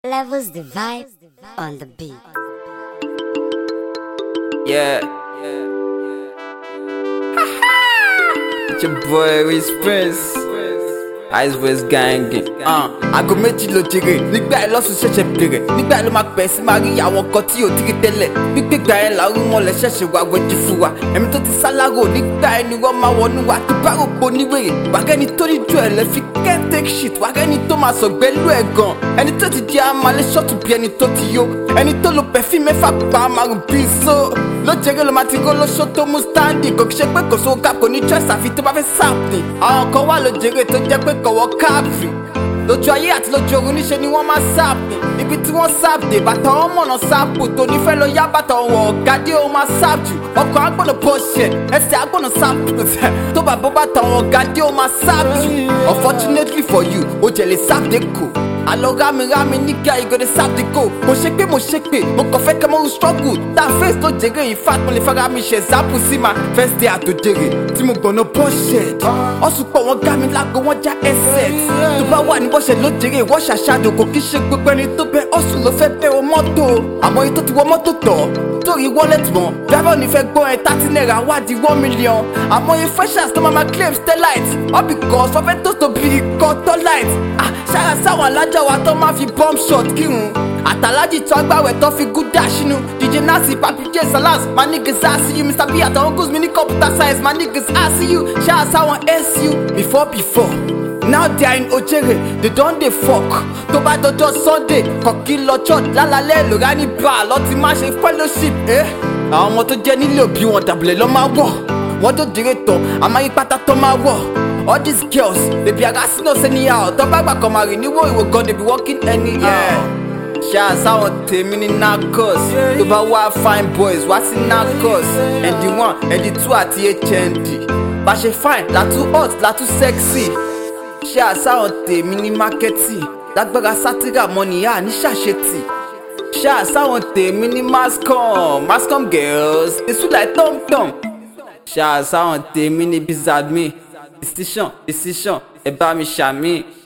Levels the vibe on the beat. Yeah. It's your boy Wiz Prince. Ice West Gang. Uh, Aago méjì ló jèrè nígbà ẹ lọ́sùn ṣẹ̀ṣẹ̀ bẹ̀rẹ̀ nígbà ẹ ló máa pẹ̀ sí máa rí àwọn kan tí ò ti rí tẹ́lẹ̀ gbígbégbá ẹ làwọn wọn lẹ ṣẹ̀ṣẹ̀ wá wẹ́jú fún wa ẹ̀mí tó ti sálárò nígbà ẹ ni wọ́n máa wọnú wa tó bá rògbò níwèrè wàgẹ́ni tó ní ju ẹ̀ lẹ́ fi can't take shit wàgẹ́ni tó máa sọ gbẹ́lú ẹ̀ gan ẹni tó ti di amalẹ̀ ṣọ́ọ̀tù bí ẹni tó ti yó ẹni tó lo pẹ̀fí mẹ́fà pa márùn bíi so lójèrè ló máa ti ró lóṣó tó mú stáǹdì kò kí ṣe pé kò sówó káàpù ní choice àfi tó bá fẹ́ sáàpì àwọn kan wà lójèrè tó jẹ́ pé kọ̀wọ́ káàpì lójú ayé àti lójú oorun níṣe ni wọ́n máa sáàpì ibi tí wọ́n sáàpì bàtà wọn mọ̀nà sáàpù tó nífẹ̀ẹ́ lọ yá bàtà wọn ọ̀gádé ó máa sáàpù ọkọ̀ agbọ̀nà pọ̀ṣẹ̀ ẹsẹ̀ agbọ̀nà sáàpù tó bá bọ́ bàtà wọn ọ̀gádé ó máa sáàpù unfortunately for you ó jẹ̀ lè sáàpù kò àlọ́ rámi-rámi nígbà ìgòdè sáàpù mo ṣe pé mo ṣe pé mo kàn fẹ́ kẹ́ mo struggle tá a face tó jèrè in fact mo lè fara mi ṣe example sí ma first day àtòjèrè tí mo gbọ̀nà pọ̀ṣẹ̀ ọ̀sùn pọ̀ wọ́n gá mi lágbo wọ́n já ẹsẹ̀ tó bá wà ní bọ́ṣẹ̀ ló jèrè wọ́n ṣàṣàdò kò kí ṣe gbogbo ẹni tó bẹ ọ̀sùn ló fẹ́ bẹ́ o mọ́tò àmọ́ èyí tó ti wọ mọ́tò tọ̀ torí wallet mọ́ driver ní fẹ́ gbọ́ ẹ thirty naira wá di one million àmọ́ iye freshers tó máa ma claim stellite all because wọ́n fẹ́ tó tóbi ikọ̀ tọ́lite ah ṣára sáwọn alájà wa tó máa fi bomb shot kírun àtàlájì tó agbáwẹ̀ tó fi gúdà sínú dj nasi papi j salas my niggas i see you mr b àtàwọn goals mi ní computer science my niggas i see you ṣára sáwọn su before before now they are in ojere they don dey fok tó bá dọjọ́ sunday kọ̀kí lọ church lálálẹ́ lóra ní bra lọ́tí má ṣe fellowship eh? àwọn ọmọ tó jẹ́ nílé òbí wọn dàbílẹ̀ lọ́ máa wọ̀ wọ́n tó jèrè tán àmọ́ ipátá tó máa wọ̀ all these girls they be harassing us anyhow tó bá gbà kan máa rìn níwò ìwò gan they be working anyhow. ṣáà sáwọn tèmi ní narcos tó bá wá fine boys wá sí narcos ẹ̀dì one ẹ̀dì two àti hnd bá ṣe fine látú hot látú sexy ṣé àsáwọn tèmi ní mákẹ́tì lágbára sátírà mọ́nìyà ní ṣàṣetì ṣé àsáwọn tèmi ní mascom mascom girls èso like tomtom ṣé àsáwọn tèmi ní bizadmi decision decision ẹ bá mi ṣàmì.